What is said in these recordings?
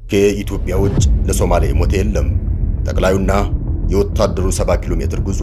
ከኢትዮጵያ ውጭ ለሶማሌ ሞተ የለም። ጠቅላዩና የወታደሩ 70 ኪሎ ሜትር ጉዞ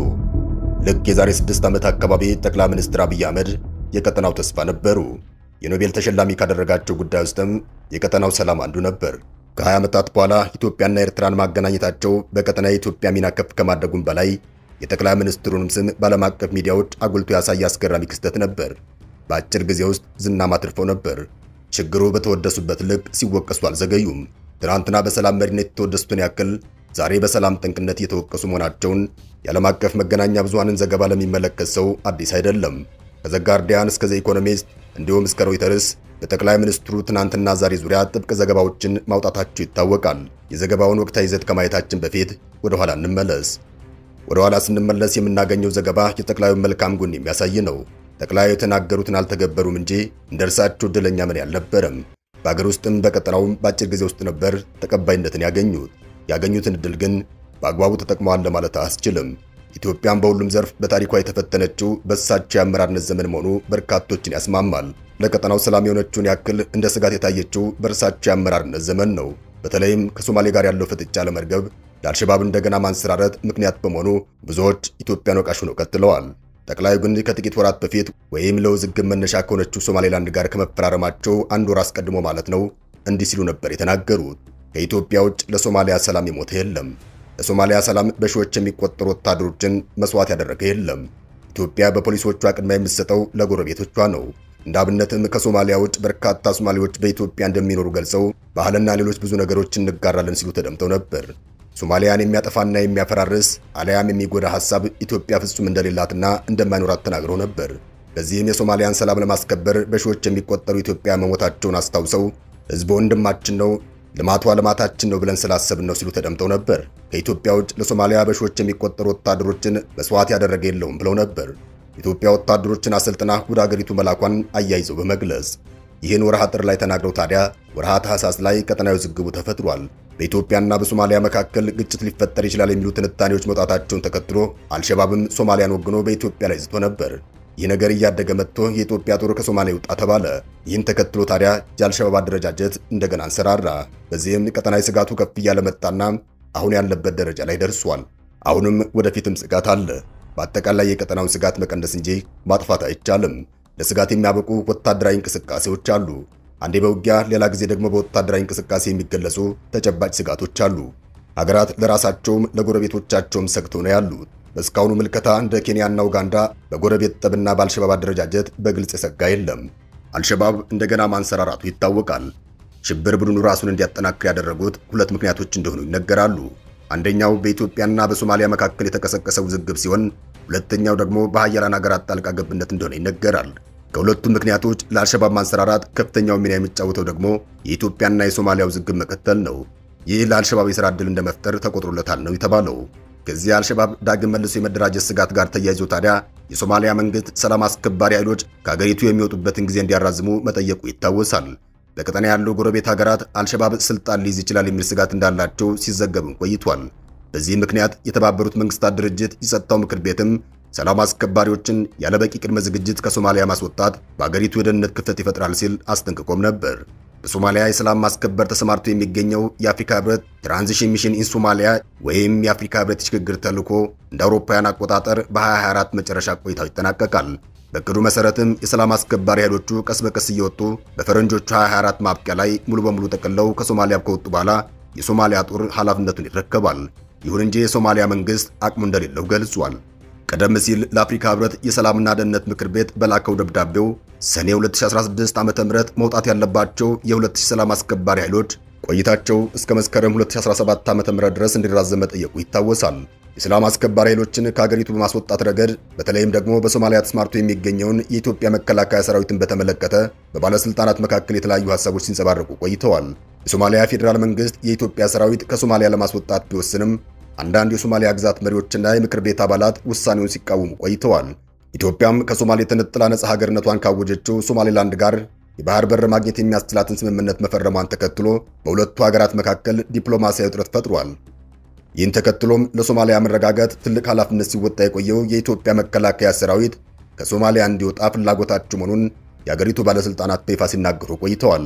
ልክ የዛሬ 6 ዓመት አካባቢ ጠቅላይ ሚኒስትር አብይ አህመድ የቀጠናው ተስፋ ነበሩ። የኖቤል ተሸላሚ ካደረጋቸው ጉዳይ ውስጥም የቀጠናው ሰላም አንዱ ነበር። ከ20 ዓመታት በኋላ ኢትዮጵያና ኤርትራን ማገናኘታቸው በቀጠና የኢትዮጵያ ሚና ከፍ ከማድረጉም በላይ የጠቅላይ ሚኒስትሩንም ስም በዓለም አቀፍ ሚዲያዎች አጉልቶ ያሳየ አስገራሚ ክስተት ነበር። በአጭር ጊዜ ውስጥ ዝናም አትርፈው ነበር። ችግሩ በተወደሱበት ልክ ሲወቀሱ አልዘገዩም። ትናንትና በሰላም መሪነት የተወደሱትን ያክል ዛሬ በሰላም ጠንቅነት እየተወቀሱ መሆናቸውን የዓለም አቀፍ መገናኛ ብዙሃንን ዘገባ ለሚመለከት ሰው አዲስ አይደለም። ከዘ ጋርዲያን እስከ ዘ ኢኮኖሚስት እንዲሁም እስከ ሮይተርስ በጠቅላይ ሚኒስትሩ ትናንትና ዛሬ ዙሪያ ጥብቅ ዘገባዎችን ማውጣታቸው ይታወቃል። የዘገባውን ወቅታዊ ይዘት ከማየታችን በፊት ወደ ኋላ እንመለስ። ወደ ኋላ ስንመለስ የምናገኘው ዘገባ የጠቅላዩን መልካም ጎን የሚያሳይ ነው። ጠቅላዩ የተናገሩትን አልተገበሩም እንጂ እንደ እርሳቸው ዕድለኛ ምን ያልነበረም። በአገር ውስጥም በቀጠናውም በአጭር ጊዜ ውስጥ ነበር ተቀባይነትን ያገኙት። ያገኙትን ዕድል ግን በአግባቡ ተጠቅመዋል ለማለት አያስችልም። ኢትዮጵያን በሁሉም ዘርፍ በታሪኳ የተፈተነችው በእሳቸው የአመራርነት ዘመን መሆኑ በርካቶችን ያስማማል። ለቀጠናው ሰላም የሆነችውን ያክል እንደ ስጋት የታየችው በእርሳቸው የአመራርነት ዘመን ነው። በተለይም ከሶማሌ ጋር ያለው ፍጥጫ ለመርገብ ለአልሸባብ እንደገና ማንሰራረት ምክንያት በመሆኑ ብዙዎች ኢትዮጵያን ወቃሽ ሆነው ቀጥለዋል። ጠቅላዩ ግን ከጥቂት ወራት በፊት ወይም ለውዝግብ መነሻ ከሆነችው ሶማሌላንድ ጋር ከመፈራረማቸው አንድ ወር አስቀድሞ ማለት ነው እንዲህ ሲሉ ነበር የተናገሩት። ከኢትዮጵያ ውጭ ለሶማሊያ ሰላም የሞተ የለም። ለሶማሊያ ሰላም በሺዎች የሚቆጠሩ ወታደሮችን መስዋዕት ያደረገ የለም። ኢትዮጵያ በፖሊሶቿ ቅድሚያ የምትሰጠው ለጎረቤቶቿ ነው። እንደ አብነትም ከሶማሊያ ውጭ በርካታ ሶማሌዎች በኢትዮጵያ እንደሚኖሩ ገልጸው ባህልና ሌሎች ብዙ ነገሮችን እንጋራለን ሲሉ ተደምጠው ነበር። ሶማሊያን የሚያጠፋና የሚያፈራርስ አሊያም የሚጎዳ ሐሳብ ኢትዮጵያ ፍጹም እንደሌላትና እንደማይኖራት ተናግረው ነበር። በዚህም የሶማሊያን ሰላም ለማስከበር በሺዎች የሚቆጠሩ ኢትዮጵያ መሞታቸውን አስታውሰው ሕዝቡ ወንድማችን ነው፣ ልማቷ ልማታችን ነው ብለን ስላሰብን ነው ሲሉ ተደምጠው ነበር። ከኢትዮጵያ ውጭ ለሶማሊያ በሺዎች የሚቆጠሩ ወታደሮችን መስዋዕት ያደረገ የለውም ብለው ነበር። ኢትዮጵያ ወታደሮችን አሰልጥና ወደ አገሪቱ መላኳን አያይዘው በመግለጽ ይህን ወርሃ ጥር ላይ ተናግረው ታዲያ ወርሃ ታህሳስ ላይ ቀጠናዊ ውዝግቡ ተፈጥሯል። በኢትዮጵያና በሶማሊያ መካከል ግጭት ሊፈጠር ይችላል የሚሉ ትንታኔዎች መውጣታቸውን ተከትሎ አልሸባብም ሶማሊያን ወግኖ በኢትዮጵያ ላይ ዝቶ ነበር። ይህ ነገር እያደገ መጥቶ የኢትዮጵያ ጦር ከሶማሊያ ይውጣ ተባለ። ይህን ተከትሎ ታዲያ የአልሸባብ አደረጃጀት እንደገና አንሰራራ። በዚህም ቀጠናዊ ስጋቱ ከፍ እያለ መጣና አሁን ያለበት ደረጃ ላይ ደርሷል። አሁንም ወደፊትም ስጋት አለ። በአጠቃላይ የቀጠናውን ስጋት መቀነስ እንጂ ማጥፋት አይቻልም። ለስጋት የሚያበቁ ወታደራዊ እንቅስቃሴዎች አሉ። አንዴ በውጊያ ሌላ ጊዜ ደግሞ በወታደራዊ እንቅስቃሴ የሚገለጹ ተጨባጭ ስጋቶች አሉ። ሀገራት ለራሳቸውም ለጎረቤቶቻቸውም ሰግተው ነው ያሉት። በእስካሁኑ ምልከታ እንደ ኬንያና ኡጋንዳ በጎረቤት ጠብና በአልሸባብ አደረጃጀት በግልጽ የሰጋ የለም። አልሸባብ እንደገና ማንሰራራቱ ይታወቃል። ሽብር ቡድኑ ራሱን እንዲያጠናክር ያደረጉት ሁለት ምክንያቶች እንደሆኑ ይነገራሉ። አንደኛው በኢትዮጵያና በሶማሊያ መካከል የተቀሰቀሰ ውዝግብ ሲሆን፣ ሁለተኛው ደግሞ በሀያላን ሀገራት ጣልቃ ገብነት እንደሆነ ይነገራል። ከሁለቱም ምክንያቶች ለአልሸባብ ማንሰራራት ከፍተኛው ሚና የሚጫወተው ደግሞ የኢትዮጵያና የሶማሊያ ውዝግብ መቀጠል ነው። ይህ ለአልሸባብ የሥራ ዕድል እንደመፍጠር ተቆጥሮለታል ነው የተባለው። ከዚህ አልሸባብ ዳግም መልሶ የመደራጀት ስጋት ጋር ተያይዞ ታዲያ የሶማሊያ መንግስት ሰላም አስከባሪ ኃይሎች ከሀገሪቱ የሚወጡበትን ጊዜ እንዲያራዝሙ መጠየቁ ይታወሳል። በቀጠና ያሉ ጎረቤት ሀገራት አልሸባብ ስልጣን ሊይዝ ይችላል የሚል ስጋት እንዳላቸው ሲዘገብም ቆይቷል። በዚህ ምክንያት የተባበሩት መንግስታት ድርጅት የጸጥታው ምክር ቤትም ሰላም አስከባሪዎችን ያለበቂ ቅድመ ዝግጅት ከሶማሊያ ማስወጣት በአገሪቱ የደህንነት ክፍተት ይፈጥራል ሲል አስጠንቅቆም ነበር። በሶማሊያ የሰላም ማስከበር ተሰማርቶ የሚገኘው የአፍሪካ ህብረት ትራንዚሽን ሚሽን ኢን ሶማሊያ ወይም የአፍሪካ ህብረት የሽግግር ተልዕኮ እንደ አውሮፓውያን አቆጣጠር በ2024 መጨረሻ ቆይታው ይጠናቀቃል። በእቅዱ መሰረትም የሰላም አስከባሪ ኃይሎቹ ቀስ በቀስ እየወጡ በፈረንጆቹ 2024 ማብቂያ ላይ ሙሉ በሙሉ ጠቅልለው ከሶማሊያ ከወጡ በኋላ የሶማሊያ ጦር ኃላፊነቱን ይረከባል። ይሁን እንጂ የሶማሊያ መንግስት አቅሙ እንደሌለው ገልጿል። ቀደም ሲል ለአፍሪካ ህብረት የሰላምና ደህንነት ምክር ቤት በላከው ደብዳቤው ሰኔ 2016 ዓ.ም መውጣት ያለባቸው የ2000 ሰላም አስከባሪ ኃይሎች ቆይታቸው እስከ መስከረም 2017 ዓ.ም ድረስ እንዲራዘም መጠየቁ ይታወሳል። የሰላም አስከባሪ ኃይሎችን ከሀገሪቱ በማስወጣት ረገድ በተለይም ደግሞ በሶማሊያ ተስማርቶ የሚገኘውን የኢትዮጵያ መከላከያ ሰራዊትን በተመለከተ በባለስልጣናት መካከል የተለያዩ ሀሳቦች ሲንጸባረቁ ቆይተዋል። የሶማሊያ ፌዴራል መንግስት የኢትዮጵያ ሰራዊት ከሶማሊያ ለማስወጣት ቢወስንም አንዳንድ የሶማሊያ ግዛት መሪዎችና የምክር ቤት አባላት ውሳኔውን ሲቃወሙ ቆይተዋል። ኢትዮጵያም ከሶማሌ ተነጥላ ነጻ ሀገርነቷን ካወጀችው ሶማሌላንድ ጋር የባህር በር ማግኘት የሚያስችላትን ስምምነት መፈረሟን ተከትሎ በሁለቱ ሀገራት መካከል ዲፕሎማሲያዊ ውጥረት ፈጥሯል። ይህን ተከትሎም ለሶማሊያ መረጋጋት ትልቅ ኃላፊነት ሲወጣ የቆየው የኢትዮጵያ መከላከያ ሰራዊት ከሶማሊያ እንዲወጣ ፍላጎታቸው መሆኑን የአገሪቱ ባለሥልጣናት በይፋ ሲናገሩ ቆይተዋል።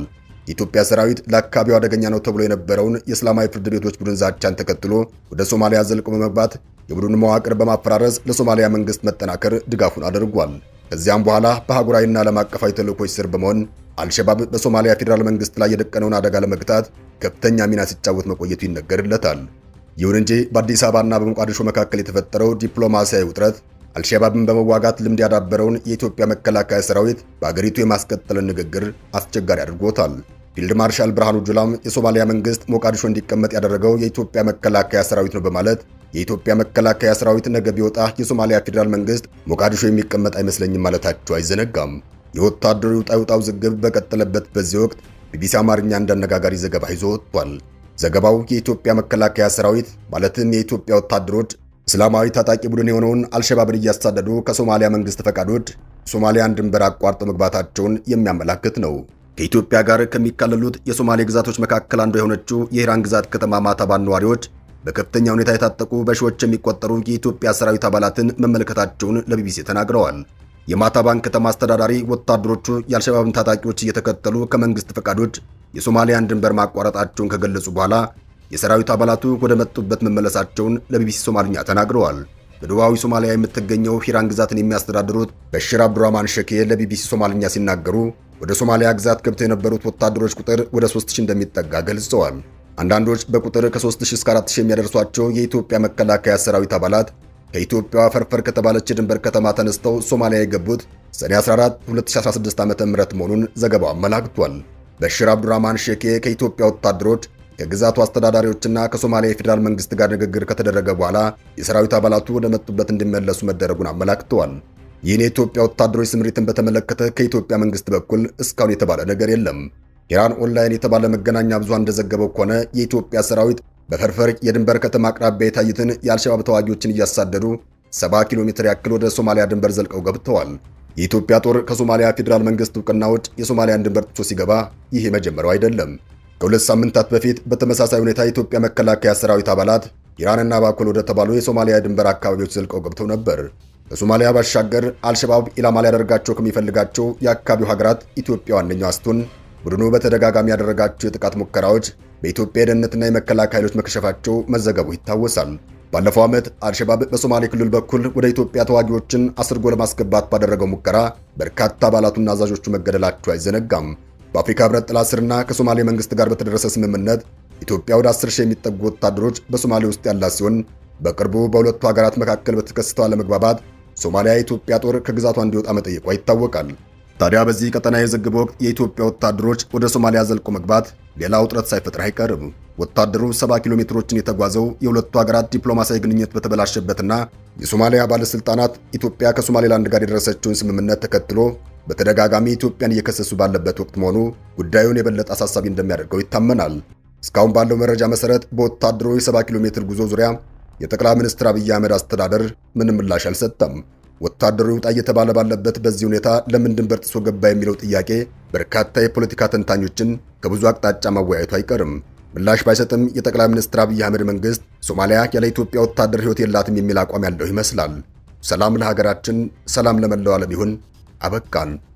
የኢትዮጵያ ሰራዊት ለአካባቢው አደገኛ ነው ተብሎ የነበረውን የእስላማዊ ፍርድ ቤቶች ቡድን ዛቻን ተከትሎ ወደ ሶማሊያ ዘልቆ በመግባት የቡድኑ መዋቅር በማፈራረስ ለሶማሊያ መንግስት መጠናከር ድጋፉን አድርጓል። ከዚያም በኋላ በአህጉራዊና ዓለም አቀፋዊ ተልዕኮች ስር በመሆን አልሸባብ በሶማሊያ ፌዴራል መንግስት ላይ የደቀነውን አደጋ ለመግታት ከፍተኛ ሚና ሲጫወት መቆየቱ ይነገርለታል። ይሁን እንጂ በአዲስ አበባና በሞቃዲሾ መካከል የተፈጠረው ዲፕሎማሲያዊ ውጥረት አልሸባብን በመዋጋት ልምድ ያዳበረውን የኢትዮጵያ መከላከያ ሰራዊት በአገሪቱ የማስቀጠልን ንግግር አስቸጋሪ አድርጎታል። ፊልድ ማርሻል ብርሃኑ ጁላም የሶማሊያ መንግስት ሞቃዲሾ እንዲቀመጥ ያደረገው የኢትዮጵያ መከላከያ ሰራዊት ነው በማለት የኢትዮጵያ መከላከያ ሰራዊት ነገ ቢወጣ የሶማሊያ ፌዴራል መንግስት ሞቃዲሾ የሚቀመጥ አይመስለኝም ማለታቸው አይዘነጋም። የወታደሩ ውጣ ውጣ ውዝግብ በቀጠለበት በዚህ ወቅት ቢቢሲ አማርኛ እንዳነጋጋሪ ዘገባ ይዞ ወጥቷል። ዘገባው የኢትዮጵያ መከላከያ ሰራዊት ማለትም የኢትዮጵያ ወታደሮች እስላማዊ ታጣቂ ቡድን የሆነውን አልሸባብን እያሳደዱ ከሶማሊያ መንግስት ፈቃዶች ሶማሊያን ድንበር አቋርጠው መግባታቸውን የሚያመላክት ነው። ከኢትዮጵያ ጋር ከሚካለሉት የሶማሌ ግዛቶች መካከል አንዱ የሆነችው የኢራን ግዛት ከተማ ማታባን ነዋሪዎች በከፍተኛ ሁኔታ የታጠቁ በሺዎች የሚቆጠሩ የኢትዮጵያ ሰራዊት አባላትን መመልከታቸውን ለቢቢሲ ተናግረዋል። የማታባን ከተማ አስተዳዳሪ ወታደሮቹ የአልሸባብን ታጣቂዎች እየተከተሉ ከመንግስት ፈቃዶች የሶማሊያን ድንበር ማቋረጣቸውን ከገለጹ በኋላ የሰራዊት አባላቱ ወደ መጡበት መመለሳቸውን ለቢቢሲ ሶማልኛ ተናግረዋል። በደቡባዊ ሶማሊያ የምትገኘው ሂራን ግዛትን የሚያስተዳድሩት በሽር አብዱራማን ሸኬ ለቢቢሲ ሶማልኛ ሲናገሩ ወደ ሶማሊያ ግዛት ገብተው የነበሩት ወታደሮች ቁጥር ወደ 3000 እንደሚጠጋ ገልጸዋል። አንዳንዶች በቁጥር ከ3000 እስከ 4000 የሚያደርሷቸው የኢትዮጵያ መከላከያ ሰራዊት አባላት ከኢትዮጵያ ፈርፈር ከተባለች የድንበር ከተማ ተነስተው ሶማሊያ የገቡት ሰኔ 14 2016 ዓ.ም መሆኑን ዘገባው አመላክቷል። በሽር አብዱራማን ሼኬ ከኢትዮጵያ ወታደሮች ከግዛቱ አስተዳዳሪዎችና ከሶማሊያ የፌዴራል መንግስት ጋር ንግግር ከተደረገ በኋላ የሰራዊት አባላቱ ወደ መጡበት እንዲመለሱ መደረጉን አመላክተዋል። ይህን የኢትዮጵያ ወታደሮች ስምሪትን በተመለከተ ከኢትዮጵያ መንግስት በኩል እስካሁን የተባለ ነገር የለም። ኢራን ኦንላይን የተባለ መገናኛ ብዙሃን እንደዘገበው ከሆነ የኢትዮጵያ ሰራዊት በፈርፈር የድንበር ከተማ አቅራቢያ የታዩትን የአልሸባብ ተዋጊዎችን እያሳደዱ 70 ኪሎ ሜትር ያክል ወደ ሶማሊያ ድንበር ዘልቀው ገብተዋል። የኢትዮጵያ ጦር ከሶማሊያ ፌዴራል መንግስት እውቅና ውጭ የሶማሊያን ድንበር ጥሶ ሲገባ ይህ የመጀመሪያው አይደለም። ከሁለት ሳምንታት በፊት በተመሳሳይ ሁኔታ የኢትዮጵያ መከላከያ ሰራዊት አባላት ኢራንና ባኮል ወደ ተባሉ የሶማሊያ ድንበር አካባቢዎች ዘልቀው ገብተው ነበር። ከሶማሊያ ባሻገር አልሸባብ ኢላማ ሊያደርጋቸው ከሚፈልጋቸው የአካባቢው ሀገራት ኢትዮጵያ ዋነኛዋ ስትሆን ቡድኑ በተደጋጋሚ ያደረጋቸው የጥቃት ሙከራዎች በኢትዮጵያ የደህንነትና የመከላከያ ኃይሎች መከሸፋቸው መዘገቡ ይታወሳል። ባለፈው ዓመት አልሸባብ በሶማሌ ክልል በኩል ወደ ኢትዮጵያ ተዋጊዎችን አስርጎ ለማስገባት ባደረገው ሙከራ በርካታ አባላቱና አዛዦቹ መገደላቸው አይዘነጋም። በአፍሪካ ህብረት ጥላ ስርና ከሶማሌ መንግስት ጋር በተደረሰ ስምምነት ኢትዮጵያ ወደ 10 ሺህ የሚጠጉ ወታደሮች በሶማሌ ውስጥ ያላት ሲሆን በቅርቡ በሁለቱ ሀገራት መካከል በተከሰተው አለመግባባት ሶማሊያ የኢትዮጵያ ጦር ከግዛቷ እንዲወጣ መጠየቋ ይታወቃል። ታዲያ በዚህ ቀጠና የዝግብ ወቅት የኢትዮጵያ ወታደሮች ወደ ሶማሊያ ዘልቆ መግባት ሌላ ውጥረት ሳይፈጥር አይቀርም። ወታደሩ 70 ኪሎ ሜትሮችን የተጓዘው የሁለቱ ሀገራት ዲፕሎማሲያዊ ግንኙነት በተበላሸበትና የሶማሊያ ባለስልጣናት ኢትዮጵያ ከሶማሌላንድ ጋር የደረሰችውን ስምምነት ተከትሎ በተደጋጋሚ ኢትዮጵያን እየከሰሱ ባለበት ወቅት መሆኑ ጉዳዩን የበለጠ አሳሳቢ እንደሚያደርገው ይታመናል። እስካሁን ባለው መረጃ መሰረት በወታደሩ የ70 ኪሎ ሜትር ጉዞ ዙሪያ የጠቅላይ ሚኒስትር አብይ አህመድ አስተዳደር ምንም ምላሽ አልሰጠም። ወታደሩ ይውጣ እየተባለ ባለበት በዚህ ሁኔታ ለምን ድንበር ጥሶ ገባ የሚለው ጥያቄ በርካታ የፖለቲካ ተንታኞችን ከብዙ አቅጣጫ ማወያየቱ አይቀርም። ምላሽ ባይሰጥም የጠቅላይ ሚኒስትር አብይ አህመድ መንግስት ሶማሊያ ያለ ኢትዮጵያ ወታደር ሕይወት የላትም የሚል አቋም ያለው ይመስላል። ሰላም ለሀገራችን፣ ሰላም ለመላው ዓለም ይሁን። አበቃን።